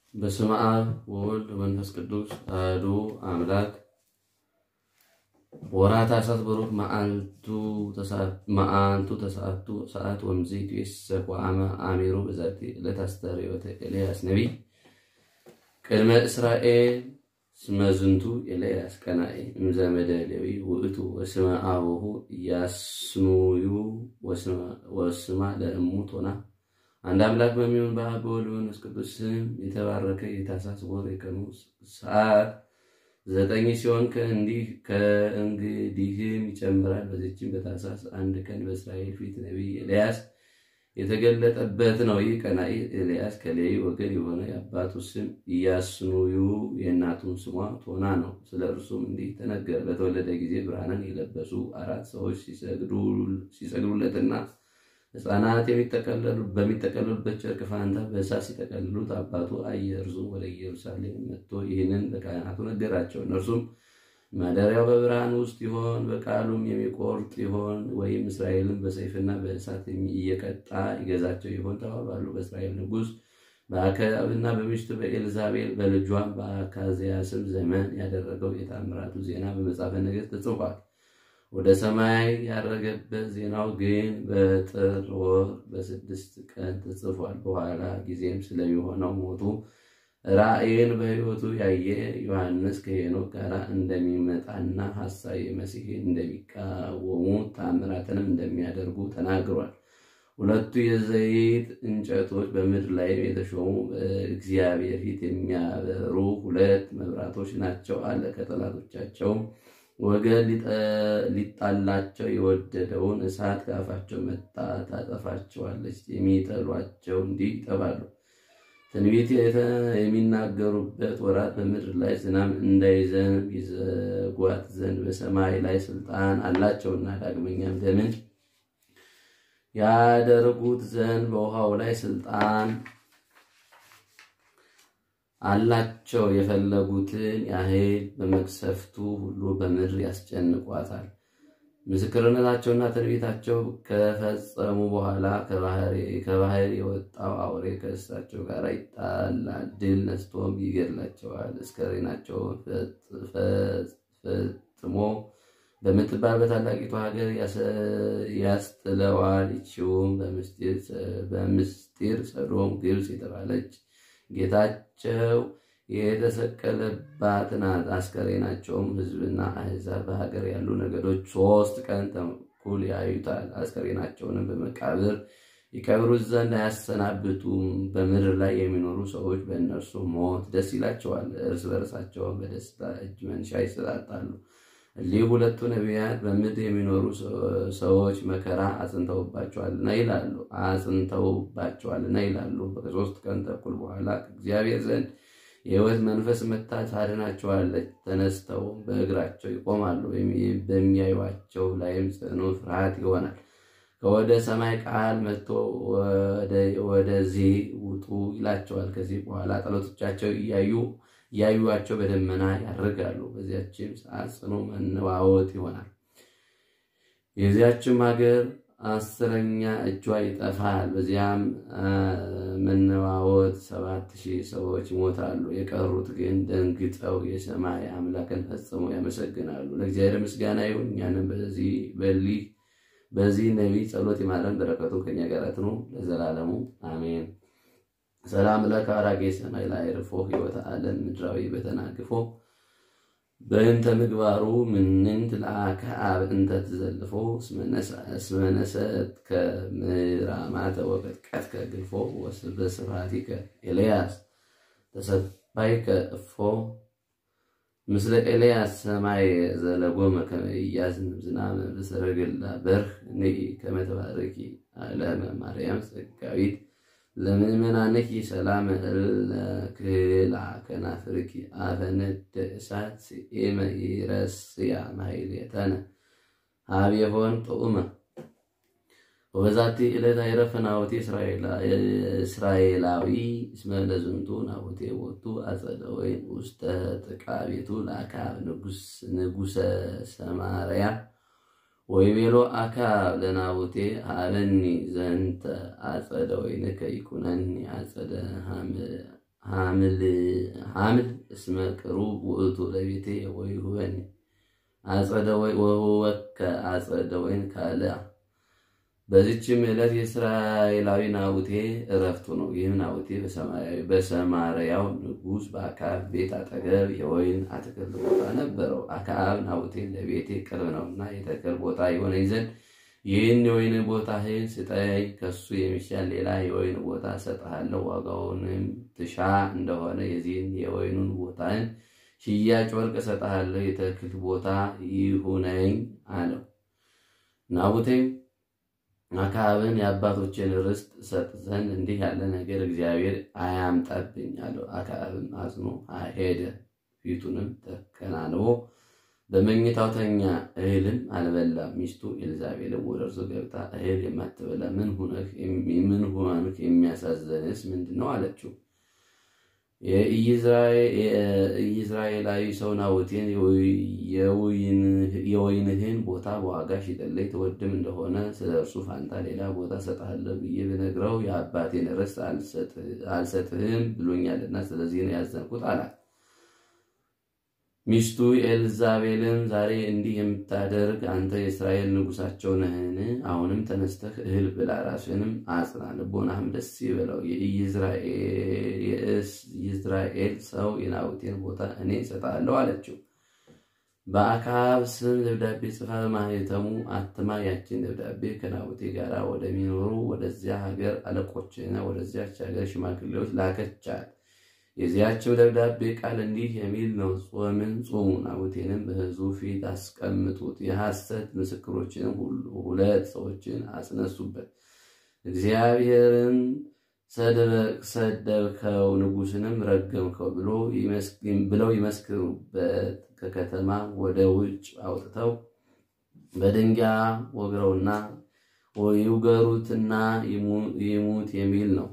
በስመ አብ ወወልድ ወመንፈስ ቅዱስ አሐዱ አምላክ ወርኃ ታኅሣሥ ቡሩክ መዓልቱ ተስዓቱ ሰዓት ወምዜቱ ይሴሰክ ወአመ አሚሩ በዛቲ ዕለት አስተርእዮተ ኤልያስ ነቢይ ቅድመ እስራኤል ስመ ዝንቱ ኤልያስ ቀናኢ እምዘመደ ሌዊ ውእቱ ወስመ አቡሁ ኢያስኑዩ ወስማ ለእሙ ቶና። አንድ አምላክ በሚሆን በአብ በወልድ በመንፈስ ቅዱስ ስም የተባረከ የታኅሣሥ ወር የቀኑ ሰዓት ዘጠኝ ሲሆን ከእንግዲህም ይጨምራል። በዚችም በታኅሣሥ አንድ ቀን በእስራኤል ፊት ነቢይ ኤልያስ የተገለጠበት ነው። ይህ ቀናኢ ኤልያስ ከሌዊ ወገን የሆነ የአባቱ ስም ኢያስኑዩ የእናቱም ስሟ ቶና ነው። ስለ እርሱም እንዲህ ተነገረ። በተወለደ ጊዜ ብርሃንን የለበሱ አራት ሰዎች ሲሰግዱለትና ሕፃናት በሚጠቀልሉበት ጨርቅ ፋንታ በእሳት ሲጠቀልሉት አባቱ አየ። እርሱም ወደ ኢየሩሳሌም መጥቶ ይህንን ለካህናቱ ነገራቸው። እነርሱም ማደሪያው በብርሃን ውስጥ ይሆን በቃሉም የሚቆርጥ ይሆን ወይም እስራኤልን በሰይፍና በእሳት እየቀጣ ይገዛቸው ይሆን ተባባሉ። በእስራኤል ንጉሥ በአክዓብና በሚስቱ በኤልዛቤል በልጇም በአካዝያስም ዘመን ያደረገው የታምራቱ ዜና በመጽሐፈ ነገሥት ተጽፏል። ወደ ሰማይ ያረገበት ዜናው ግን በጥር ወር በስድስት ቀን ተጽፏል። በኋላ ጊዜም ስለሚሆነው ሞቱ ራእይን በሕይወቱ ያየ ዮሐንስ ከሄኖክ ጋር እንደሚመጣና ሐሳዊ መሲሕን እንደሚቃወሙ ታምራትንም እንደሚያደርጉ ተናግሯል። ሁለቱ የዘይት እንጨቶች በምድር ላይ የተሾሙ በእግዚአብሔር ፊት የሚያበሩ ሁለት መብራቶች ናቸው አለ። ከጠላቶቻቸውም ወገን ሊጣላቸው የወደደውን እሳት ከአፋቸው መታ ታጠፋቸዋለች። የሚጠሏቸው እንዲህ ይጠባሉ። ትንቢት የሚናገሩበት ወራት በምድር ላይ ዝናብ እንዳይዘንብ ይዘጓት ዘንድ በሰማይ ላይ ስልጣን አላቸውና ዳግመኛም ደምን ያደርጉት ዘንድ በውሃው ላይ ስልጣን አላቸው። የፈለጉትን ያህል በመቅሰፍቱ ሁሉ በምድር ያስጨንቋታል። ምስክርነታቸውና ትንቢታቸው ከፈጸሙ በኋላ ከባህር የወጣው አውሬ ከእሳቸው ጋር ይጣላል፣ ድል ነስቶም ይገድላቸዋል። አስከሬናቸውን ፈጥሞ በምትባል በታላቂቱ ሀገር ያስጥለዋል። ይቺውም በምስጢር ሰዶም ግብፅ የተባለች ጌታቸው የተሰቀለባት ናት። አስከሬናቸውም ሕዝብና አሕዛብ በሀገር ያሉ ነገዶች ሶስት ቀን ተኩል ያዩታል። አስከሬናቸውንም በመቃብር ይቀብሩት ዘንድ አያሰናብቱም። በምድር ላይ የሚኖሩ ሰዎች በእነርሱ ሞት ደስ ይላቸዋል፣ እርስ በርሳቸውን በደስታ እጅ መንሻ ይሰጣጣሉ። እሊህ ሁለቱ ነቢያት በምድር የሚኖሩ ሰዎች መከራ አጽንተውባቸዋልና ይላሉ አጽንተውባቸዋልና ይላሉ። ከሶስት ቀን ተኩል በኋላ ከእግዚአብሔር ዘንድ የሕይወት መንፈስ መታ ታድናቸዋለች። ተነስተው በእግራቸው ይቆማሉ። በሚያዩቸው ላይም ጽኑ ፍርሃት ይሆናል። ከወደ ሰማይ ቃል መጥቶ ወደዚህ ውጡ ይላቸዋል። ከዚህ በኋላ ጠላቶቻቸው እያዩ እያዩዋቸው በደመና ያደርጋሉ። በዚያችም ሰዓት ጽኑ መነዋወጥ ይሆናል። የዚያችም ሀገር አስረኛ እጇ ይጠፋል። በዚያም መነዋወጥ ሰባት ሺህ ሰዎች ይሞታሉ። የቀሩት ግን ደንግጠው የሰማይ አምላክን ፈጽመው ያመሰግናሉ። ለእግዚአብሔር ምስጋና ይሁን። እኛንም በዚህ በሊህ በዚህ ነቢይ ጸሎት ይማረን፣ በረከቱ ከኛ ጋር ትኑር ለዘላለሙ አሜን። ሰላም ለከ አራጌ ሰማይ ላይ ርፎ ሕይወተ ዓለም ምድራዊ በተናግፎ በእንተ ምግባሩ ምንንት ለአክዓብ እንተ ትዘልፎ እስመነሰት ከምራማተ ወቀጥቀጥከ ግልፎ በስብሐቲከ ኤልያስ ተሰባይከ እፎ ምስለ ኤልያስ ሰማይ ዘለጎመ ከመ ኢያዝንብ ዝናመ በሰረገላ በርህ ንኢ ከመ ተባረኪ ዓለመ ማርያም ጸጋዊት ለምእመናንኪ ሰላም እልክላ ከናፍርኪ አፈነደ እሳት ስኤመ ይረስያ ማሕሌተነ ሀቤሆን ጥዑመ ወበዛቲ ዕለት አይረፈ ናቡቴ እስራኤላዊ እስመ ለዝንቱ ናቡቴ ወቱ አጸደ ወይን ውስተ ጥቃ ቤቱ ለአክዓብ ንጉሰ ሰማርያ ወይቤሎ አክዓብ ለናቡቴ ሀበኒ ዘንተ አጸደ ወይንከ ይኩነኒ አጸደ ሐምል እስመ ቅሩብ ውእቱ ለቤቴ ወይሁበኒ አጸደ ወወከ አጸደ ወይን ካልአ። በዚችም ዕለት የእስራኤላዊ ናቡቴ እረፍቱ ነው። ይህም ናቡቴ በሰማርያው ንጉሥ በአክዓብ ቤት አጠገብ የወይን አትክልት ቦታ ነበረው። አክዓብ ናቡቴን ለቤቴ ቅርብ ነውና የተክል ቦታ የሆነኝ ዘንድ ይህን የወይን ቦታህን ስጠኝ፣ ከሱ የሚሻል ሌላ የወይን ቦታ እሰጥሃለሁ። ዋጋውንም ትሻ እንደሆነ የዚህን የወይኑን ቦታን ሽያጭ ወርቅ እሰጥሃለሁ፣ የተክል ቦታ ይሁነኝ አለው። ናቡቴም አክዓብን የአባቶችን ርስት እሰጥ ዘንድ እንዲህ ያለ ነገር እግዚአብሔር አያምጣብኝ አለው። አክዓብም አዝኖ ሄደ፣ ፊቱንም ተከናንቦ በመኝታው ተኛ፣ እህልም አልበላም። ሚስቱ ኤልዛቤልም ወደ እርሱ ገብታ እህል የማትበላ ምን ሆነህ የሚያሳዘንስ ምንድን ነው አለችው። የኢይዝራኤላዊ ሰው ናቡቴን የወይንህን ቦታ በዋጋ ሽጥልኝ፣ ትወድም እንደሆነ ስለ እርሱ ፋንታ ሌላ ቦታ እሰጥሃለሁ ብዬ ብነግረው የአባቴን ርስት አልሰጥህም ብሎኛልና ስለዚህ ነው ያዘንኩት አላት። ሚስቱ ኤልዛቤልም ዛሬ እንዲህ የምታደርግ አንተ የእስራኤል ንጉሳቸው ነህን? አሁንም ተነስተህ እህል ብላ፣ ራስህንም አጽና፣ ልቦናህም ደስ ይበለው። የኢይዝራኤል ሰው የናቡቴን ቦታ እኔ እሰጥሃለሁ አለችው። በአክዓብ ስም ደብዳቤ ጽፋ በማኅተሙ አትማ ያችን ደብዳቤ ከናቡቴ ጋር ወደሚኖሩ ወደዚያ ሀገር አለቆችና ወደዚያች ሀገር ሽማግሌዎች ላከቻት። የዚያቸው ደብዳቤ ቃል እንዲህ የሚል ነው። ጾምን ጾሙ፣ ናቡቴንም በሕዝቡ ፊት አስቀምጡት፣ የሐሰት ምስክሮችንም ሁለት ሰዎችን አስነሱበት። እግዚአብሔርን ሰደብከው፣ ንጉሥንም ረገምከው ብለው ይመስክሩበት። ከከተማ ወደ ውጭ አውጥተው በድንጋይ ወግረውና ይውገሩትና ይሙት የሚል ነው።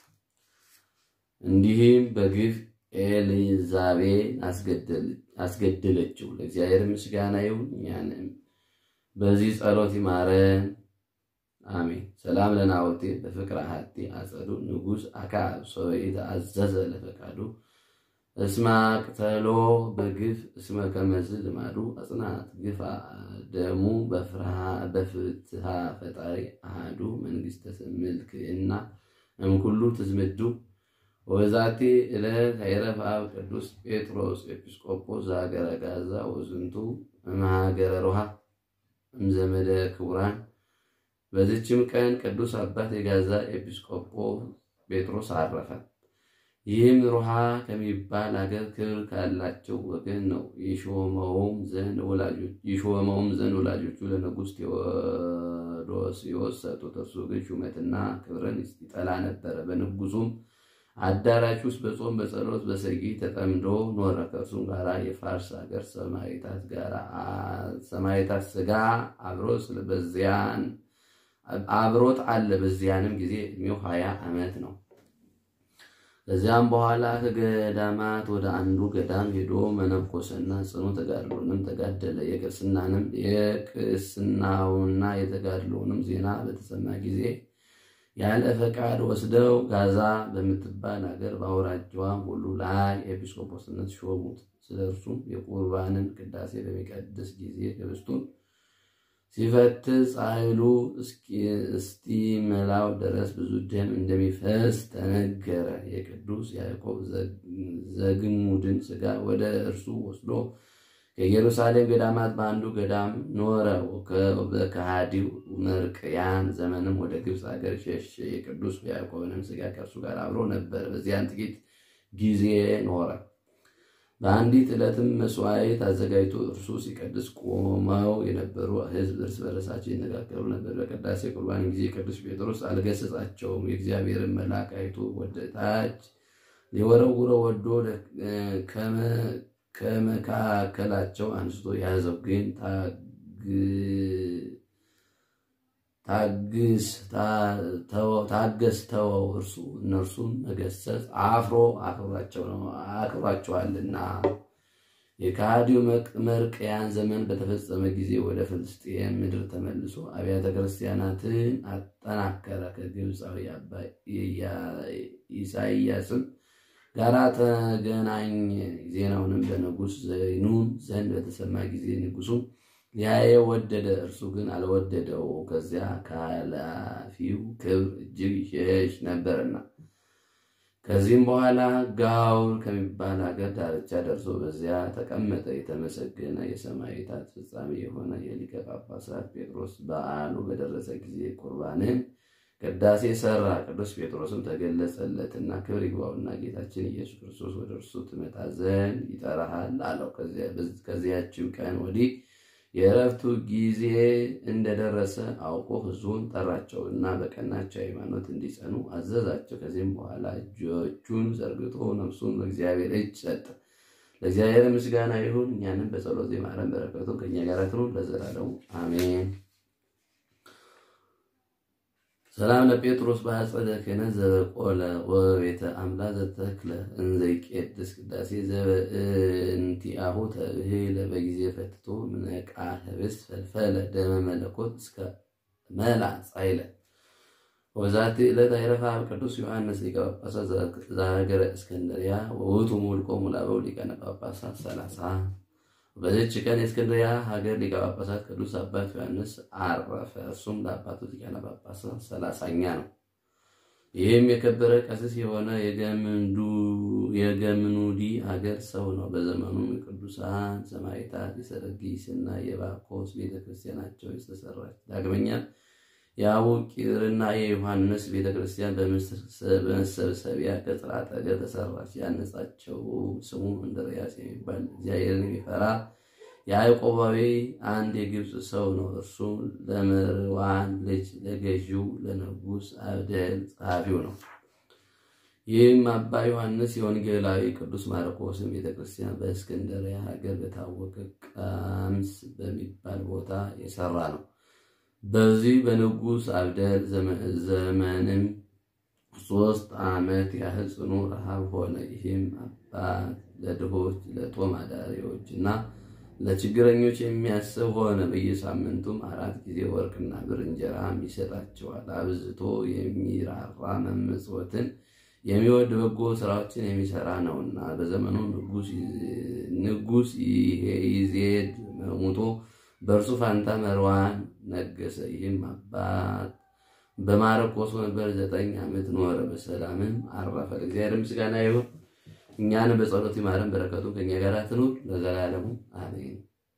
እንዲህም በግፍ ኤልዛቤል አስገደለችው። ለእግዚአብሔር ምስጋና ይሁን፣ እኛንም በዚህ ጸሎት ይማረን፣ አሜን። ሰላም ለናቡቴ በፍቅረ ሀቲ አጸዱ ንጉሥ አክዓብ ሰበኢት አዘዘ ለፈቃዱ እስማ ቅተሎ በግፍ እስመ ከመዝ ልማዱ አጽናት ግፋ ደሙ በፍትሃ ፈጣሪ አሃዱ መንግሥተ ምልክዕና እምኩሉ ትዝምዱ ወዛቲ ዕለት አይረፍ አብ ቅዱስ ጴጥሮስ ኤጲስቆጶስ ዘሀገረ ጋዛ ወዝንቱ እምሀገረ ሮሃ እምዘመደ ክቡራን። በዚችም ቀን ቅዱስ አባት የጋዛ ኤጲስቆጶስ ጴጥሮስ አረፈ። ይህም ሮሃ ከሚባል አገር ክብር ካላቸው ወገን ነው። የሾመውም ዘንድ ወላጆቹ ለንጉሥ ቴዎዶስዮስ ሰጡት። እርሱ ግን ሹመትና ክብርን ይጠላ ነበረ። በንጉሱም አዳራሽ ውስጥ በጾም በጸሎት በሰጊድ ተጠምዶ ኖረ። ከእርሱም ጋር የፋርስ ሀገር ሰማዕታት ሥጋ አብሮት አለ። በዚያንም ጊዜ ዕድሜው ሀያ ዓመት ነው። ከዚያም በኋላ ከገዳማት ወደ አንዱ ገዳም ሄዶ መነኮሰና ጽኑ ተጋድሎንም ተጋደለ። የቅስናንም የቅስናውና የተጋድሎንም ዜና በተሰማ ጊዜ ያለ ፈቃድ ወስደው ጋዛ በምትባል ሀገር በአውራጃዋም ሁሉ ላይ ኤጲስቆጶስነት ሾሙት። ስለ እርሱም የቁርባንን ቅዳሴ በሚቀድስ ጊዜ ህብስቱን ሲፈትስ ኃይሉ እስኪመላው ድረስ ብዙ ደም እንደሚፈስ ተነገረ። የቅዱስ ያዕቆብ ዘግሙድን ሥጋ ወደ እርሱ ወስዶ ከኢየሩሳሌም ገዳማት በአንዱ ገዳም ኖረ። በከሃዲው መርቅያን ዘመንም ወደ ግብፅ ሀገር ሸሸ። የቅዱስ ያዕቆብንም ሥጋ ከእርሱ ጋር አብሮ ነበር። በዚያን ጥቂት ጊዜ ኖረ። በአንዲት ዕለትም መስዋዕት አዘጋጅቶ እርሱ ሲቀድስ ቆመው የነበሩ ሕዝብ እርስ በርሳቸው ይነጋገሩ ነበር። በቅዳሴ ቁርባን ጊዜ ቅዱስ ጴጥሮስ አልገሰጻቸውም። የእግዚአብሔርን መልአክ አይቶ ወደ ታች ሊወረውረው ወዶ ከመካከላቸው አንስቶ ያዘው። ግን ታገስ ተወው፣ እርሱ እነርሱን መገሰጽ አፍሮ አክብሯቸዋልና። የከሃዲው መርቅያን ዘመን በተፈጸመ ጊዜ ወደ ፍልስጤም ምድር ተመልሶ አብያተ ክርስቲያናትን አጠናከረ። ከግብፃዊ አባ ኢሳይያስም ጋራ ተገናኘ። ዜናውንም በንጉሥ ዘይኑን ዘንድ በተሰማ ጊዜ ንጉሡም ሊያየው ወደደ፣ እርሱ ግን አልወደደው፣ ከዚያ ከኃላፊው ክብር እጅግ ይሸሽ ነበርና። ከዚህም በኋላ ጋውር ከሚባል ሀገር ዳርቻ ደርሶ በዚያ ተቀመጠ። የተመሰገነ የሰማዕታት ፍጻሜ የሆነ የሊቀ ጳጳሳት ጴጥሮስ በዓሉ በደረሰ ጊዜ ቁርባንን ቅዳሴ ሰራ። ቅዱስ ጴጥሮስም ተገለጸለትና ክብር ይግባውና ጌታችን ኢየሱስ ክርስቶስ ወደ እርሱ ትመጣ ዘንድ ይጠራሃል አለው። ከዚያችው ቀን ወዲህ የእረፍቱ ጊዜ እንደደረሰ አውቆ ሕዝቡን ጠራቸው እና በቀናቸው ሃይማኖት እንዲጸኑ አዘዛቸው። ከዚህም በኋላ እጆቹን ዘርግቶ ነፍሱን በእግዚአብሔር እጅ ሰጠ። ለእግዚአብሔር ምስጋና ይሁን፣ እኛንም በጸሎት ይማረን፣ በረከቱ ከእኛ ጋር ትኑር ለዘላለሙ አሜን። ሰላም ለጴጥሮስ በአጸደ ክህነት ዘበቆለ ወቤተ አምላ ዘተክለ እንዘይቄድስ ቅዳሴ ዘበእንቲአሁ ተብህለ በጊዜ ፈትቶ ምነቃ ህብስት ፈልፈለ ደመ መለኮት እስከ መላ ጻይለ ወዛቲ ዕለት አይረፋ ቅዱስ ዮሐንስ ሊቀ ጳጳሳት ዘሀገረ እስክንድርያ ወውቱ ሙልቆሙ ለአበው ሊቃነ ጳጳሳት ሰላሳ በዚች ቀን የእስክንድርያ ሀገር ሊቀ ጳጳሳት ቅዱስ አባት ዮሐንስ አረፈ። እርሱም ለአባቱ ሊቃነ ጳጳሳት ሰላሳኛ ነው። ይህም የከበረ ቀሲስ የሆነ የገምኑዲ ሀገር ሰው ነው። በዘመኑም የቅዱሳን ሰማዕታት የሰርጊስ እና የባኮስ ቤተክርስቲያናቸው የተሰራች ዳግመኛ የአቡቂርና የዮሐንስ ቤተክርስቲያን በመሰብሰቢያ ቅጥር አጠገብ ተሰራች። ያነጻቸው ስሙ እንድርያስ የሚባል እግዚአብሔርን የሚፈራ የያዕቆባዊ አንድ የግብፅ ሰው ነው። እርሱ ለምርዋን ልጅ ለገዢው ለንጉሥ አብደል ጸሐፊው ነው። ይህም አባ ዮሐንስ የወንጌላዊ ቅዱስ ማርቆስን ቤተክርስቲያን በእስክንድርያ ሀገር በታወቀ ቃምስ በሚባል ቦታ የሰራ ነው። በዚህ በንጉሥ አብደል ዘመንም ሶስት ዓመት ያህል ጽኑ ረሃብ ሆነ። ይህም አባት ለድሆች ለጦም አዳሪዎች እና ለችግረኞች የሚያስብ ሆነ። በየሳምንቱም አራት ጊዜ ወርቅና ብር እንጀራም ይሰጣቸዋል። አብዝቶ የሚራራ መመጽወትን የሚወድ በጎ ስራዎችን የሚሰራ ነውና በዘመኑ ንጉሥ ይዜድ ሙቶ በእርሱ ፋንታ መርዋን ነገሰ። ይህም አባት በማርቆስ ወንበር ዘጠኝ ዓመት ኖረ፣ በሰላምም አረፈ። እግዚአብሔር ምስጋና ይሁን፣ እኛንም በጸሎት ይማረን፣ በረከቱ ከእኛ ጋር ትኑር ለዘላለሙ አሜን።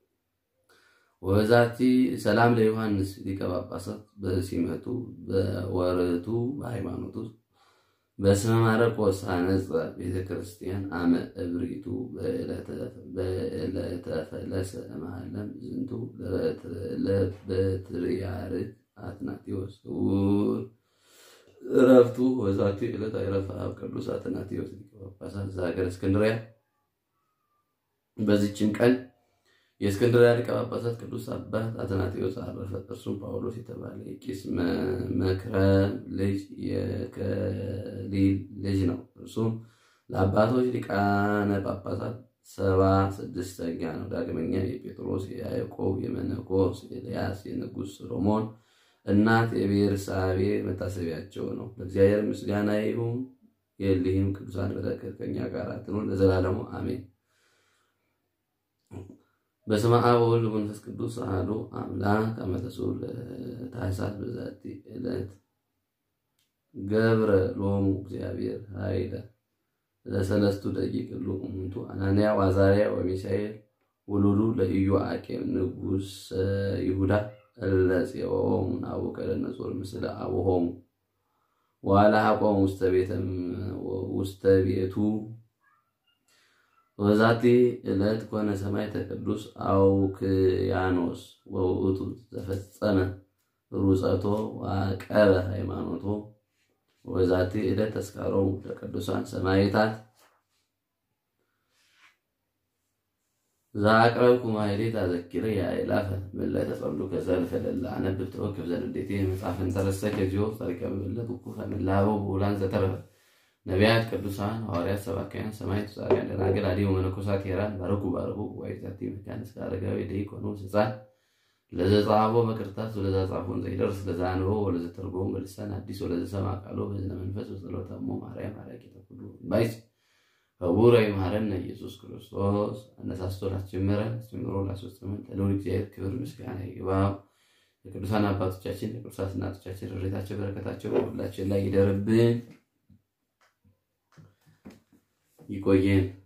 ወበዛቲ ሰላም ለዮሐንስ ሊቀ ጳጳሳት በሲመቱ በወርቱ በሃይማኖቱ በስመ ማርቆስ አነጸ ቤተ ክርስቲያን አመ እብሪቱ በዕለተ ፈለሰ እምአለም ዝንቱ ለበትርያርክ አትናቴዎስ ውር እረፍቱ ወዛቲ ዕለት አይረፈ አብ ቅዱስ አትናቴዎስ ሊቀ ጳጳሳት ዘሀገረ እስክንድርያ። በዚችን ቀን የእስክንድርያ ሊቀ ጳጳሳት ቅዱስ አባት አትናቴዎስ አረፈ። እርሱም ጳውሎስ የተባለ የቂስ መክረም ልጅ የከሊል ልጅ ነው። እርሱም ለአባቶች ሊቃነ ጳጳሳት ሰባ ስድስተኛ ነው። ዳግመኛ የጴጥሮስ፣ የያዕቆብ፣ የመነኮስ ኤልያስ፣ የንጉሥ ሰሎሞን እናት የቤርሳቤ መታሰቢያቸው ነው። ለእግዚአብሔር ምስጋና ይሁን። የእሊህም ቅዱሳን በረከት ከእኛ ጋር ትኑር ለዘላለሙ አሜን። በስመ አብ ወወልድ ወመንፈስ ቅዱስ አሐዱ አምላክ አመ ተስዑ ለታኅሳስ በዛቲ ዕለት ገብረ ሎሙ እግዚአብሔር ኃይለ ለሰለስቱ ደቂቅ እሉ እሙንቱ አናንያ ወአዛርያ ወሚሳኤል ውሉዱ ለኢዮአቄም ንጉሠ ይሁዳ እለ ጽዮሙ ናቡከደነፆር ምስለ አቡሆሙ ወአልሐቆሙ ውስተ ቤቱ ወዛቲ ዕለት ኮነ ሰማዕተ ቅዱስ አውክያኖስ ወውእቱ ዘፈጸመ ሩፀቶ ወዐቀበ ሃይማኖቶ ወዛቲ ዕለት ተስካሮሙ ለቅዱሳን ሰማዕታት ዘአቅረብኩ ማሕሌተ አዘኪረ ያእላፈ ምልዕተ ጸምዱከ ዘልፈ ለእለ አነብብ ተወክፍ ዘንዴቴ መጽሐፈ እንተረሰከ እግዚኦ ጸሪቀ መበለት ውኩፈ እምእልሃበው ብዑላን ዘተረፈ ነቢያት፣ ቅዱሳን ሐዋርያት፣ ሰባክያን፣ ሰማዕታት፣ ጻድቃን፣ ደናግል፣ አዲው መነኮሳት ሄራን ባረኩ ባረኩ ጉባኤ ዛቲ መካነ እስከ አረጋዊ ደይኮኑ ሕፃን ለዘጸሐፎ በክርታስ ወለዛ ጻፎን ዘይደርስ ለዛ አንበቦ ወለዘ ተርጎሙ በልሳን አዲስ ወለዘ ሰምዐ ቃሎ በዝነ መንፈስ ወጸሎተ እሙ ማርያም አራቂተ ኩሉ ባይስ ክቡረ ይምሐረነ ኢየሱስ ክርስቶስ አነሳስቶ ላስጀመረን አስጀምሮ ላስፈጸመን ለልዑል እግዚአብሔር ክብር ምስጋና ይግባው። የቅዱሳን አባቶቻችን የቅዱሳት እናቶቻችን ረድኤታቸው በረከታቸው ሁላችን ላይ ይደርብን። ይቆየን።